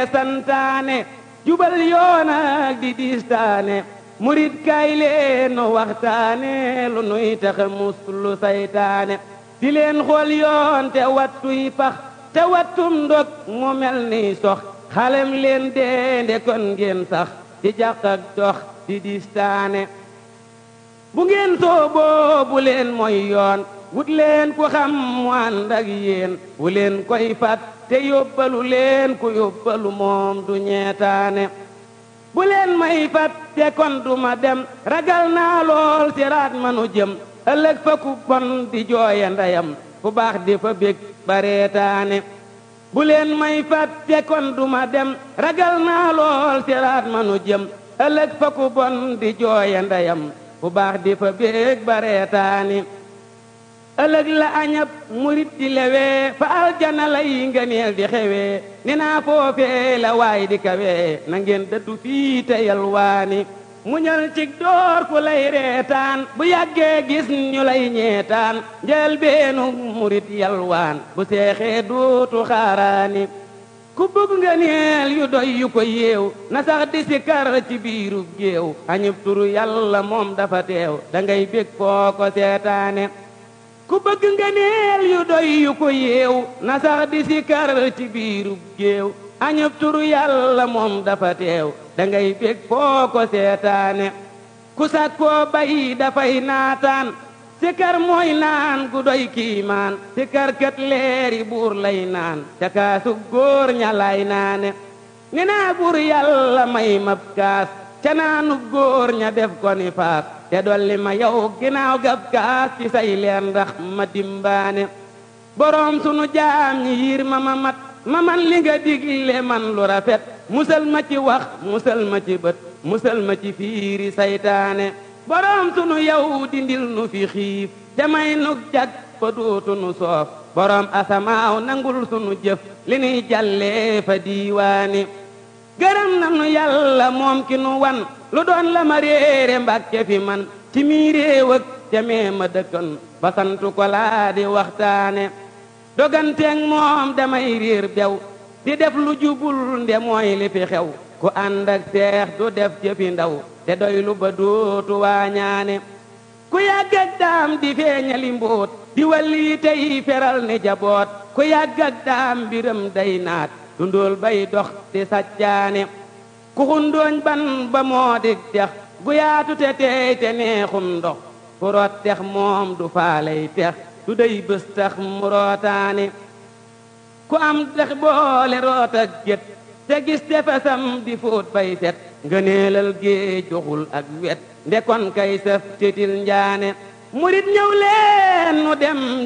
yee santaane jubal yoon ak di diistaane murit kay leen nu waxtaane lu nuy taxa muslu saytaane di leen xool yoon te wattuy pax te wattum ndog mu mel ni sox xalem leen deende kon ngeen sax di jàq ak dox di diistaane bu ngeen sooboo bu leen mooy yoon wut leen ku xam mu ànd ak yéen bu leen koy fat te yóbbalu leen ku yóbbalu moom du ñeetaane bu leen may fat te kon du ma dem ragal naa lool siraat manu jëm ëllëg fa ku bon di jooya ndeyam fu baax di fa bég bareetaane bu leen may fat te kon du ma dem ragal naa lool siraat manu jëm ëllëg fa ku bon di jooya ndeyam fu baax di fa bég bareetaane ëllëg la añab murit di lewee fa aljana lay ngëneel di xewee ni naa foofee la waay di kawee na ngeen dëddu fii te yalwaani muñal cig door ku lay reetaan bu yàggee gis ñu lay ñeetaan njël beenu murit yalwaan bu seexee duutu xaaraani ku bëgg ngëneel yu doy yu ko yeew na sax di si kar ci biirub géew añub turu yàlla moom dafa teew da ngay bég foo ko seetaane ku bëgg ngëneel yu doy yu ko yeew na sax di si kar ci biirub géew añub turu yàlla moom dafa teew da ngay bég foo ko seetaane ku sakkoo bay dafay naataan sikar mooy naan gu doy kiimaan sikar kat leeri buur lay naan ca kaasu góor ña lay naane ni naa buur yàlla may mab kaas ca naanu góor ña def ko ni faas te dolli ma yow ginaaw gab kaas ci say leen ndax ma dimbaane boroom sunu jaam ñi yiir ma ma mat ma man li nga digle man lu rafet musal ma ci wax musal ma ci bët musal ma ci fiiri saytaane boroom sunu yow dindil nu fi xiif te may nu jag fa dootu nu soof boroom asamaaw nangul sunu jëf li nuy jàllee fa diiwaani gërëm nanu yàlla moom ki nu wan lu doon la ma réere mbàkke fi man ci mii réew ak jamee ma dëkkan ba santu ko laa di waxtaane doganteeg moom damay réer bew di def lu jubul nde mooy li fi xew ku ànd ak seex du def jëfi ndaw te doylu ba dootu waañaane ku yàgg ak daam di feeñali mbóot di walli tey feral ni jaboot ku yàgg ak daam mbiram day naat dundool bay dox di saccaane ku xundooñ ban ba moo dig dex gu yaatu te teey te neexum ndox ku root tex moom du faaley tex du dey bés tax mu rootaane ku am dex boole root ak gét te gis tefesam di fóot bay set ngëneelal géej joxul ak wet ndekon kay saf titil njaane murit ñëw leen nu dem